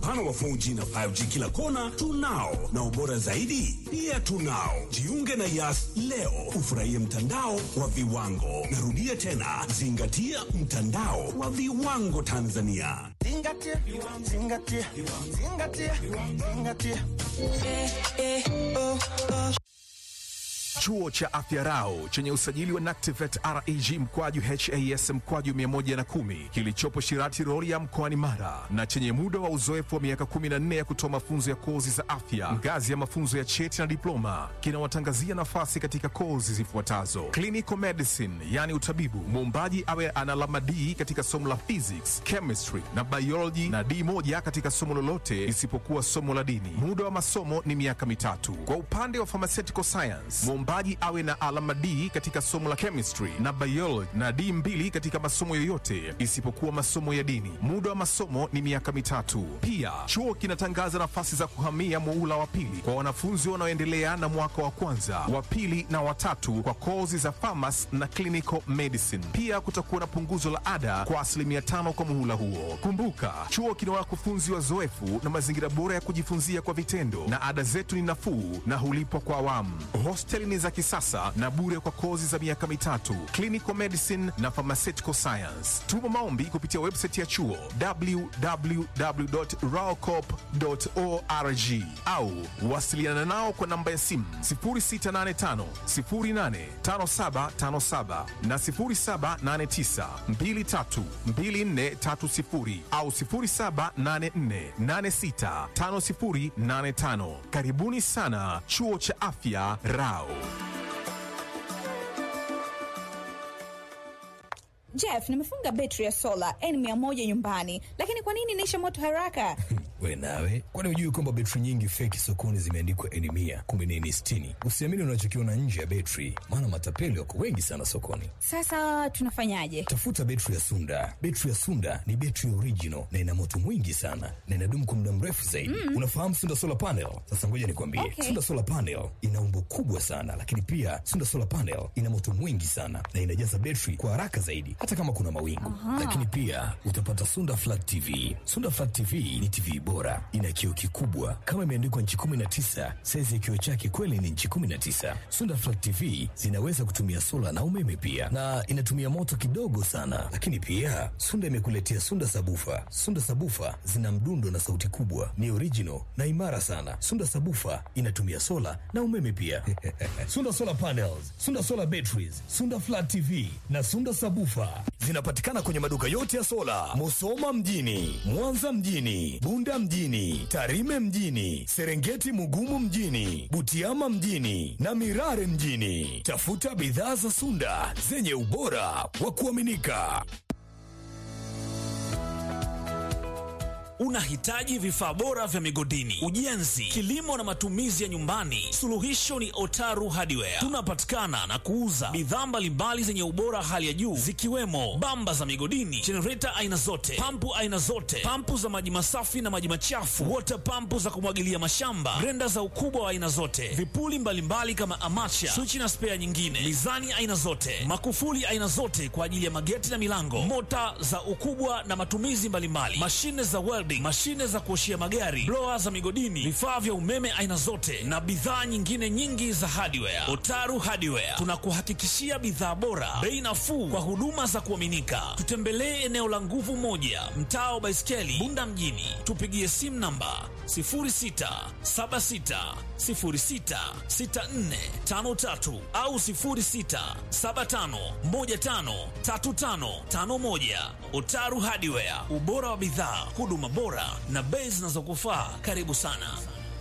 upana wa 4G na 5G kila kona tunao, na ubora zaidi pia tunao. Jiunge na Yas leo ufurahie mtandao wa viwango. Narudia tena, zingatia mtandao wa viwango Tanzania. Zingatia, zingatia, zingatia, zingatia. Eh, eh, oh, oh. Chuo cha Afya Rau chenye usajili wa NACTIVATE reg mkwaju has mkwaju 110 kilichopo Shirati Rorya mkoani Mara na chenye muda wa uzoefu wa miaka 14 ya kutoa mafunzo ya kozi za afya ngazi ya mafunzo ya cheti na diploma kinawatangazia nafasi katika kozi zifuatazo: clinical medicine, yani utabibu, muombaji awe ana alama D katika somo la physics, chemistry na biology na D moja katika somo lolote isipokuwa somo la dini. Muda wa masomo ni miaka mitatu. Kwa upande wa pharmaceutical science, mwombaji awe na alama D katika somo la chemistry na biology na D mbili katika masomo yoyote isipokuwa masomo ya dini. Muda wa masomo ni miaka mitatu. Pia chuo kinatangaza nafasi za kuhamia muula wa pili kwa wanafunzi wanaoendelea na mwaka wa kwanza, wa pili na watatu kwa kozi za pharmacy na clinical medicine. Pia kutakuwa na punguzo la ada kwa asilimia tano kwa muhula huo. Kumbuka, chuo kina wakufunzi wazoefu na mazingira bora ya kujifunzia kwa vitendo, na ada zetu ni nafuu na hulipwa kwa awamu. Hosteli ni za kisasa na bure kwa kozi za miaka mitatu, clinical medicine na pharmaceutical science. Tuma maombi kupitia website ya chuo www.raocop.org au wasiliana nao kwa namba ya simu 0685 085757 na 0789 232430 au 0784865085. Karibuni sana chuo cha afya Rao. Jeff, nimefunga betri ya sola N100 nyumbani, lakini kwa nini inaisha moto haraka? We nawe, kwani hujui kwamba betri nyingi feki sokoni zimeandikwa N mia kumbe ni N sitini? Usiamini unachokiona nje ya betri, maana matapeli wako wengi sana sokoni. Sasa tunafanyaje? Tafuta betri ya Sunda. Betri ya Sunda ni betri original na ina moto mwingi sana na inadumu kwa muda mrefu zaidi. Mm. Unafahamu Sunda solar panel? Sasa ngoja nikwambie, Okay. Sunda solar panel ina umbo kubwa sana, lakini pia Sunda solar panel ina moto mwingi sana na inajaza betri kwa haraka zaidi, hata kama kuna mawingu. Lakini pia utapata Sunda flat TV. Sunda flat TV ni TV bora, ina kioo kikubwa kama imeandikwa nchi 19. Saizi ya kioo chake kweli ni nchi 19. Sunda flat TV zinaweza kutumia sola na umeme pia, na inatumia moto kidogo sana. Lakini pia Sunda imekuletea Sunda sabufa. Sunda sabufa zina mdundo na sauti kubwa, ni original na imara sana. Sunda sabufa inatumia sola na umeme pia. Sunda solar panels, Sunda solar batteries, Sunda flat TV na Sunda sabufa zinapatikana kwenye maduka yote ya sola, Musoma mjini, Mwanza mjini, Bunda mjini, Tarime mjini, Serengeti Mugumu mjini, Butiama mjini na Mirare mjini. Tafuta bidhaa za Sunda zenye ubora wa kuaminika. Unahitaji vifaa bora vya migodini, ujenzi, kilimo na matumizi ya nyumbani? Suluhisho ni Otaru Hardware. Tunapatikana na kuuza bidhaa mbalimbali zenye ubora hali ya juu zikiwemo bamba za migodini, jenereta aina zote, pampu aina zote, pampu za maji masafi na maji machafu, wota pampu za kumwagilia mashamba, grenda za ukubwa wa aina zote, vipuli mbalimbali kama amacha, swichi na spea nyingine, mizani aina zote, makufuli aina zote kwa ajili ya mageti na milango, mota za ukubwa na matumizi mbalimbali, mashine za welding, mashine za kuoshia magari, blower za migodini, vifaa vya umeme aina zote na bidhaa nyingine nyingi za hardware. Otaru Hardware tunakuhakikishia bidhaa bora, bei nafuu kwa huduma za kuaminika. Tutembelee eneo la Nguvu Moja, mtaa wa Baiskeli, Bunda mjini. Tupigie simu namba 0676066453 au 0675153551. Otaru Hardware, ubora wa bidhaa, huduma bora na bei zinazokufaa. Karibu sana.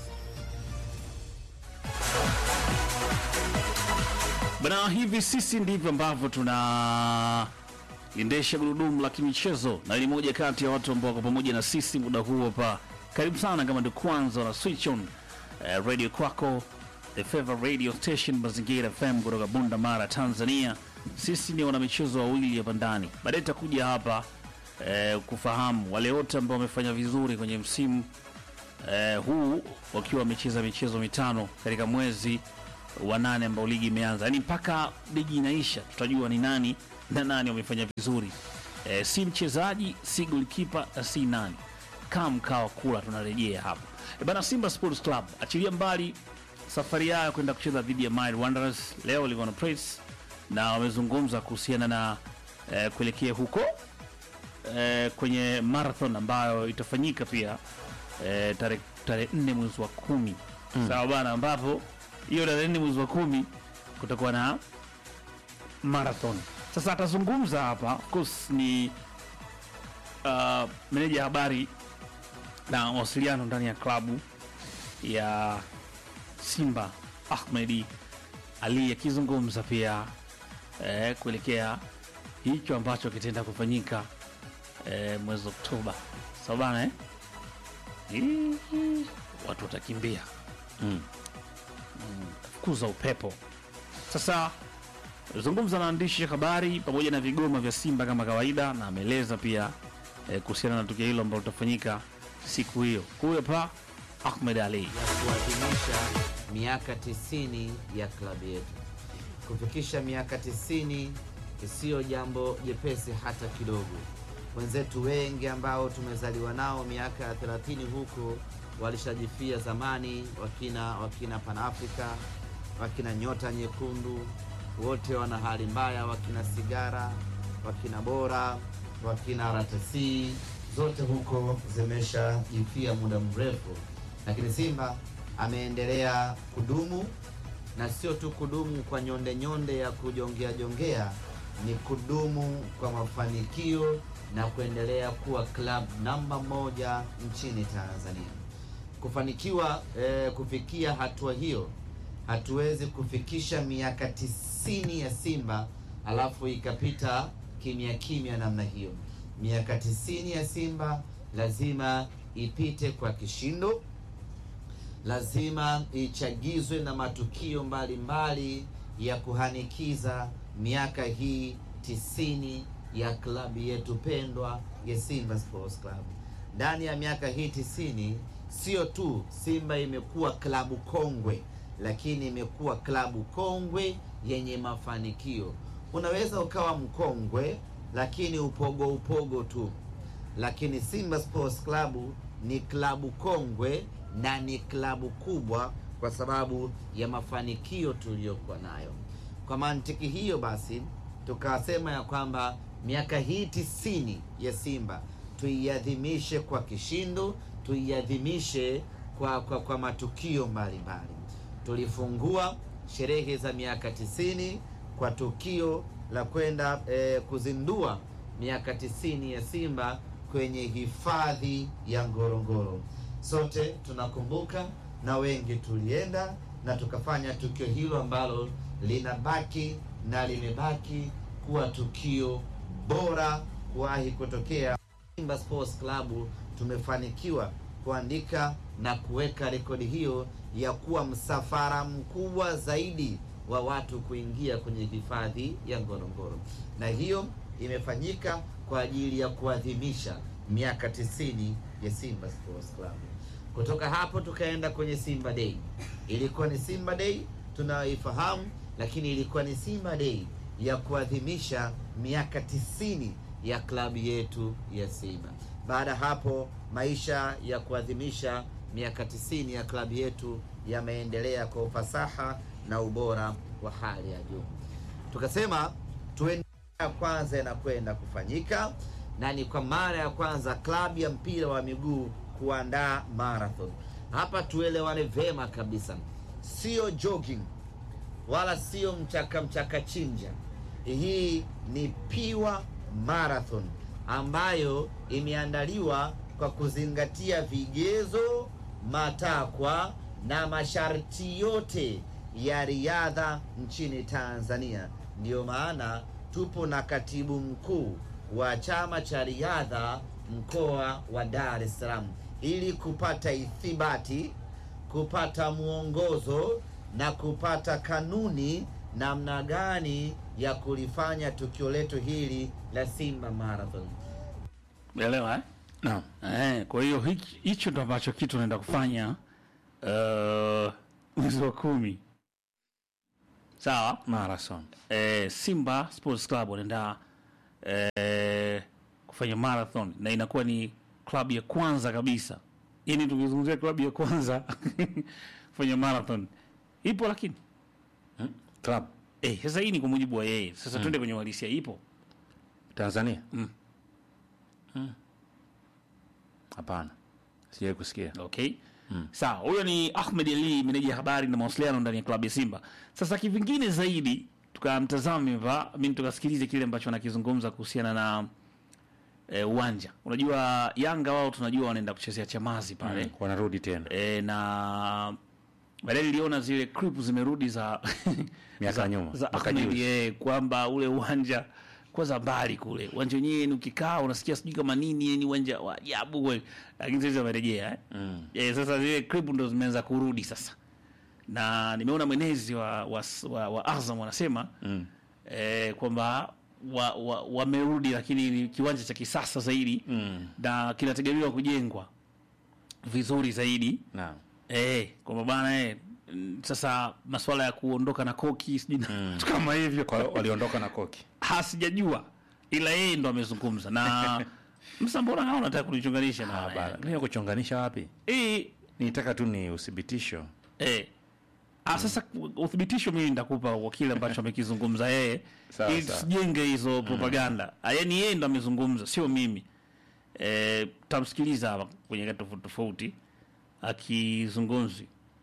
Bana, hivi sisi ndivyo ambavyo tunaendesha gurudumu la kimichezo, na ni moja kati ya watu ambao wako pamoja na sisi muda huu hapa. Karibu sana kama ndio kwanza na switch on eh, radio kwako, the favorite radio station Mazingira FM kutoka Bunda Mara, Tanzania. Sisi ni wanamichezo wawili hapa ndani, baadaye tutakuja hapa eh, kufahamu wale wote ambao wamefanya vizuri kwenye msimu eh, huu wakiwa wamecheza michezo mitano katika mwezi wa nane ambao ligi imeanza, yaani mpaka ligi inaisha tutajua ni nani na nani wamefanya vizuri. Eh, si mchezaji si golikipa na si nani kaa mkaa wa kula, tunarejea hapa e bana. Simba Sports Club achilia mbali safari yao kwenda kucheza dhidi ya Mighty Wanderers leo walikuwa na press na wamezungumza kuhusiana na eh, kuelekea huko eh, kwenye marathon ambayo itafanyika pia eh, tarehe tarehe nne mwezi wa kumi sawa bana, ambapo hiyo tarehe nne mwezi wa kumi kutakuwa na marathon. Sasa atazungumza hapa, of course ni uh, meneja habari na mawasiliano ndani ya klabu ya Simba Ahmedi Ali akizungumza pia eh, kuelekea hicho ambacho kitaenda kufanyika eh, mwezi Oktoba. Sawa bana eh? Hii, watu watakimbia mm. Mm, kuza upepo. Sasa zungumza na waandishi wa habari pamoja na vigoma vya Simba kama kawaida, na ameeleza pia eh, kuhusiana na tukio hilo ambalo litafanyika siku hiyo. Huyo hapa Ahmed Ali. ya kuadhimisha miaka 90 ya klabu yetu. Kufikisha miaka 90 isiyo jambo jepesi hata kidogo. Wenzetu wengi ambao tumezaliwa nao miaka ya 30 huko walishajifia zamani, wakina wakina Pan Africa, wakina Nyota Nyekundu, wote wana hali mbaya, wakina Sigara, wakina Bora, wakina RTC, zote huko zimeshajifia muda mrefu lakini Simba ameendelea kudumu na sio tu kudumu kwa nyonde nyonde ya kujongea jongea, ni kudumu kwa mafanikio na kuendelea kuwa club namba moja nchini Tanzania. Kufanikiwa eh, kufikia hatua hiyo, hatuwezi kufikisha miaka tisini ya Simba alafu ikapita kimya kimya namna hiyo. Miaka tisini ya Simba lazima ipite kwa kishindo lazima ichagizwe na matukio mbalimbali mbali ya kuhanikiza miaka hii tisini ya klabu yetu pendwa ya Simba Sports Club. Ndani ya miaka hii tisini, sio tu Simba imekuwa klabu kongwe, lakini imekuwa klabu kongwe yenye mafanikio. Unaweza ukawa mkongwe lakini upogo upogo tu, lakini Simba Sports Club ni klabu kongwe na ni klabu kubwa kwa sababu ya mafanikio tuliyokuwa nayo. Kwa mantiki hiyo basi, tukasema ya kwamba miaka hii tisini ya Simba tuiadhimishe kwa kishindo, tuiadhimishe kwa, kwa, kwa matukio mbalimbali. Tulifungua sherehe za miaka tisini kwa tukio la kwenda eh, kuzindua miaka tisini ya Simba kwenye hifadhi ya Ngorongoro. Sote tunakumbuka na wengi tulienda na tukafanya tukio hilo ambalo linabaki na limebaki kuwa tukio bora kuwahi kutokea. Simba Sports Club tumefanikiwa kuandika na kuweka rekodi hiyo ya kuwa msafara mkubwa zaidi wa watu kuingia kwenye hifadhi ya Ngorongoro, na hiyo imefanyika kwa ajili ya kuadhimisha miaka tisini ya Simba Sports Club. Kutoka hapo tukaenda kwenye Simba Day. Ilikuwa ni Simba Day tunayoifahamu, lakini ilikuwa ni Simba Day ya kuadhimisha miaka tisini ya klabu yetu ya Simba. Baada ya hapo, maisha ya kuadhimisha miaka tisini ya klabu yetu yameendelea kwa ufasaha na ubora wa hali ya juu. Tukasema tuende ya kwanza inakwenda kufanyika na ni kwa mara ya kwanza klabu ya mpira wa miguu kuandaa marathon. Hapa tuelewane vema kabisa, sio jogging wala sio mchaka mchaka chinja. Hii ni piwa marathon ambayo imeandaliwa kwa kuzingatia vigezo, matakwa na masharti yote ya riadha nchini Tanzania. Ndiyo maana tupo na katibu mkuu wa chama cha riadha mkoa wa Dar es Salaam ili kupata ithibati, kupata mwongozo na kupata kanuni namna gani ya kulifanya tukio letu hili la Simba Marathon. Umeelewa eh? Naam. Eh, kwa hiyo hichi- hicho ndo ambacho kitu naenda kufanya uh, mwezi wa kumi. Sawa? Marathon. eh, Simba Sports Club wanaenda eh, kufanya marathon na inakuwa ni klabu ya kwanza kabisa, yaani tukizungumzia klabu ya kwanza kufanya marathon ipo, lakini Club eh, sasa hii ni kwa mujibu wa yeye. Sasa twende kwenye uhalisia, ipo Tanzania? Mm. Mm. Hapana. Sijai kusikia. Okay. Sawa, huyo ni Ahmed Ali, meneja ya habari na mawasiliano ndani ya klabu ya Simba. Sasa kivingine zaidi tukamtazame hapa, mimi tukasikilize kile ambacho anakizungumza kuhusiana na eh, uwanja. Unajua Yanga wao tunajua wanaenda kuchezea Chamazi pale. Mm, Wanarudi tena. E, na baadaye niliona zile clip zimerudi za Miaka za, nyuma, za mwaka Ahmed juzi. eh, kwamba ule uwanja kwanza mbali kule uwanja wenyewe ni ukikaa unasikia sijui kama nini ni uwanja wa ajabu kweli, lakini sasa wamerejea eh? Mm. Eh, sasa zile clip ndo zimeanza kurudi sasa, na nimeona mwenezi wa, wa, wa, wa Azam wanasema Mm. eh, kwamba wamerudi wa, wamerudi, lakini ni kiwanja cha kisasa zaidi Mm. na kinategemewa kujengwa vizuri zaidi Naam. eh, kwamba bana eh, mm, sasa masuala ya kuondoka na koki sijui na vitu kama hivyo Kwa hiyo waliondoka na koki. hasijajua, ila yeye ndo amezungumza na msa, mbona hao unataka kunichunganisha na Ah, bana. Mimi kuchonganisha wapi? eh, Nitaka tu ni uthibitisho. eh. Ah, sasa uthibitisho mimi nitakupa kwa kile ambacho amekizungumza yeye Sawa, ili sawa. tusijenge hizo propaganda. Ah, yaani yeye ndo amezungumza, sio mimi. Eh, tamsikiliza hapa kwenye kati tofauti tofauti akizungumzi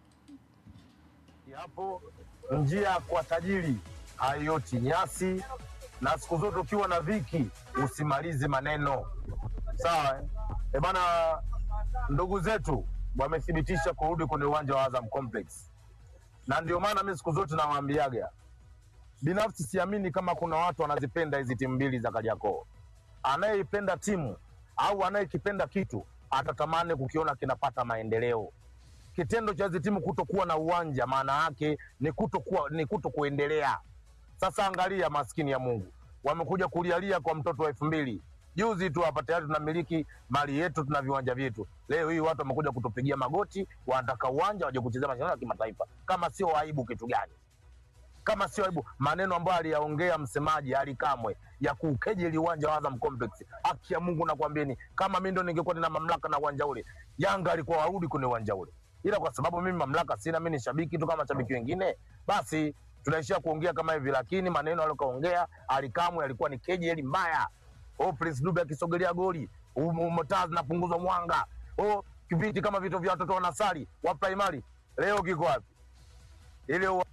Hapo njia kwa tajiri hayoti nyasi, na siku zote ukiwa na dhiki usimalize maneno sawa. eh? E bana, ndugu zetu wamethibitisha kurudi kwenye uwanja wa Azam Complex, na ndio maana mi siku zote nawaambiaga, binafsi siamini kama kuna watu wanazipenda hizi timu mbili za Kariakoo. Anayeipenda timu au anayekipenda kitu atatamani kukiona kinapata maendeleo kitendo cha hizi timu kutokuwa na uwanja maana yake ni kutokuwa ni kuto kuendelea. Sasa angalia, maskini ya Mungu, wamekuja kulialia kwa mtoto wa elfu mbili juzi tu hapa, tayari tunamiliki mali yetu, tuna viwanja vyetu. Leo hii watu wamekuja kutupigia magoti, wanataka uwanja waje kuchezea mashindano ya kimataifa. Kama sio aibu, kitu gani? Kama sio aibu, maneno ambayo aliyaongea msemaji Ali Kamwe ya kuukejeli uwanja wa Azam Complex. Haki ya Mungu nakwambieni, kama mimi ndo ningekuwa nina mamlaka na uwanja ule, Yanga alikuwa warudi kwenye uwanja ule, ila kwa sababu mimi mamlaka sina, mimi ni shabiki tu kama shabiki wengine, basi tunaishia kuongea kama hivi, lakini maneno aliyokaongea Ali Kamwe alikuwa ni kejeli mbaya. Oh, Prince Dube akisogelea goli, um- um- taa zinapunguzwa mwanga. Oh, viti kama vitu vya watoto wanasali wa primary, leo kiko wapi? Ile uwa-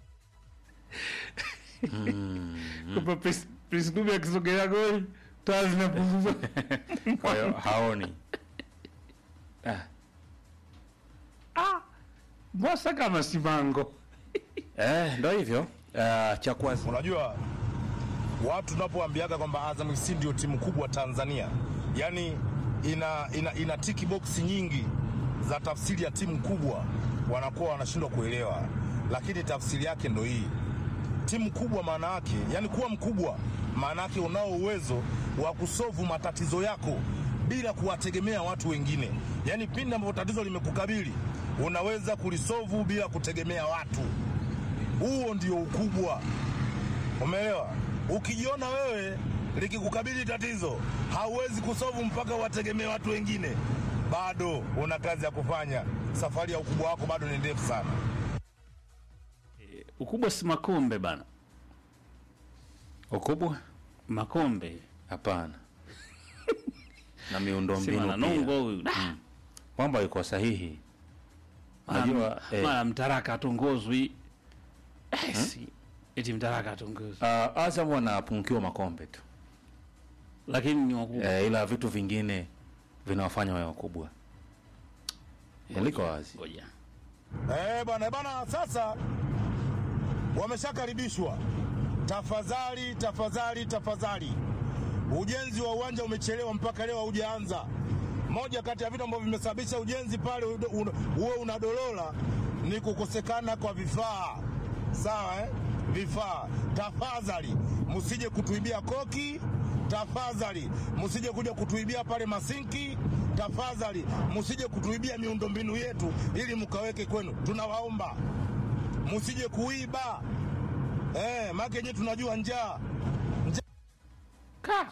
kwamba Prince- Prince Dube akisogelea goli taa zinapunguzwa. Kwa hiyo haoni. Ah, Mbwasa kama Simango eh, ndo hivyo. Uh, cha kwanza Unajua, watu tunapoambiaga kwamba Azam FC ndio timu kubwa Tanzania, yani ina, ina, ina tiki box nyingi za tafsiri ya timu kubwa, wanakuwa wanashindwa kuelewa, lakini tafsiri yake ndo hii. Timu kubwa maana yake, yani kuwa mkubwa maana yake unao uwezo wa kusovu matatizo yako bila kuwategemea watu wengine, yani pindi ambapo tatizo limekukabili unaweza kulisovu bila kutegemea watu. Huo ndio ukubwa. Umeelewa? Ukijiona wewe likikukabili tatizo hauwezi kusovu mpaka wategemee watu wengine, bado una kazi ya kufanya. Safari ya ukubwa wako bado ni ndefu sana. ukubwa si makombe bana, ukubwa makombe hapana. na miundo si mbinu mananongo pia. huyu Da! Mambo yuko sahihi. Mara- Unajua eh, mara mtaraka atongozwi Eh, si eti mtaraka atongozwi, uh, Azam wanapungukiwa makombe tu lakini ni wakubwa eh, ila vitu vingine vinawafanya wawe wakubwa. Eh, liko wazi. ngoja Eh, bana bana, sasa wameshakaribishwa. Tafadhali, tafadhali, tafadhali, ujenzi wa uwanja umechelewa mpaka leo haujaanza. Moja kati ya vitu ambavyo vimesababisha ujenzi pale ude- un- uwe unadolola ni kukosekana kwa vifaa. Sawa eh? Vifaa. Tafadhali msije kutuibia koki, tafadhali msije kuja kutuibia pale masinki, tafadhali msije kutuibia miundombinu yetu ili mkaweke kwenu. Tunawaomba msije kuiba eh, maana yenyewe tunajua njaa ka